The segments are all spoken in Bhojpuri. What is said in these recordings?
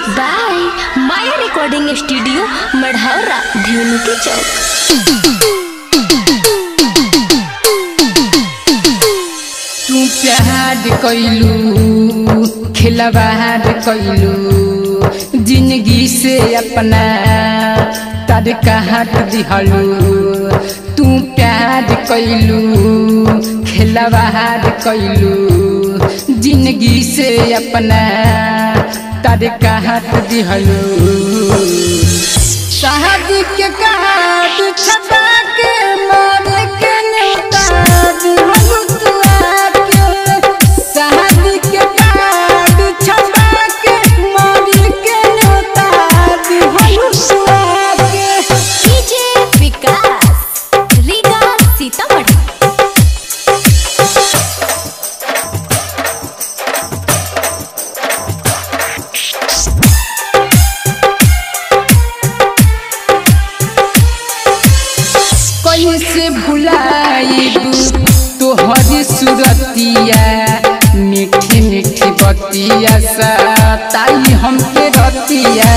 music by Maya recording studio Marhaura धेनु के चौक तू प्यार कैलू खिलवार कैलू जिंदगी से अपना तार काट दिहलू तू प्यार कैलू खिलवार कैलू जिंदगी से अपना तार काट दिहलू शादी के कार्ड छपा के मारे के न्योता दिहलू तू आके शादी के कार्ड छपा के मारे के न्योता दिहलू तू आके डीजे विकास रीगा सीतामढ़ी कैसे भुलाइबू तोहरी सुरतिया मीठी मीठी बतिया सताई हमके रतिया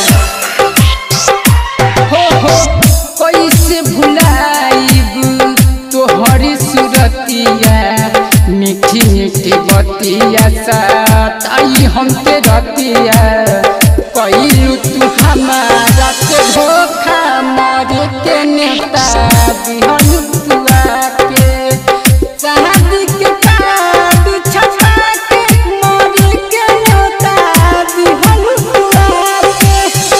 हो हो कैसे भुलाइबू तोहरी सुरतिया मीठी मीठी बतिया सताई हमके रतिया कैलू तू हमारा के धोखा मरे के नेता दिहलू तू आके शादी के कार्ड छपा के मरे के नेता दिहलू तू आके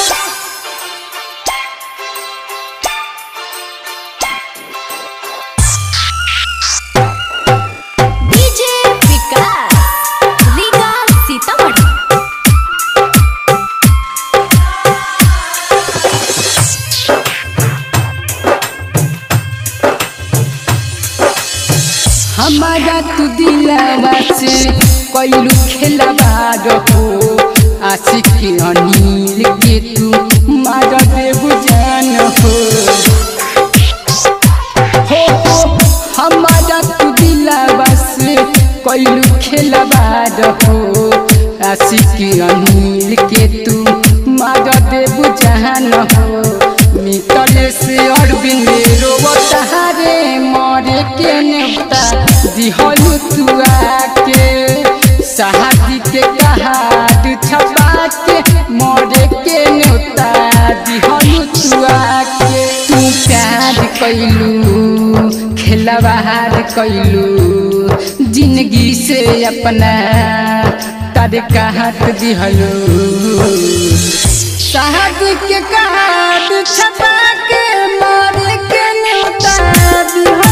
डीजे विकास रीगा सीतामढ़ी हमारा तू दिलावा से कैलू खेलवा रहो आशिक अनिल के तू मार देबू जान हो हो हो हमारा तू दिलावा से कैलू खेलवा रहो आशिक अनिल के तू मार देबू जान हो मितले से अरविंद रोवतारे मरे के नेता दिहलू तू आके शादी के कहाद छपा के मरे के नेता दिहलू तू आके तू प्यार कैलू खेलवार कैलू जिंदगी से अपना तार काट दिहलू शादी के कार्ड छपा के मारे के नेता दिहलू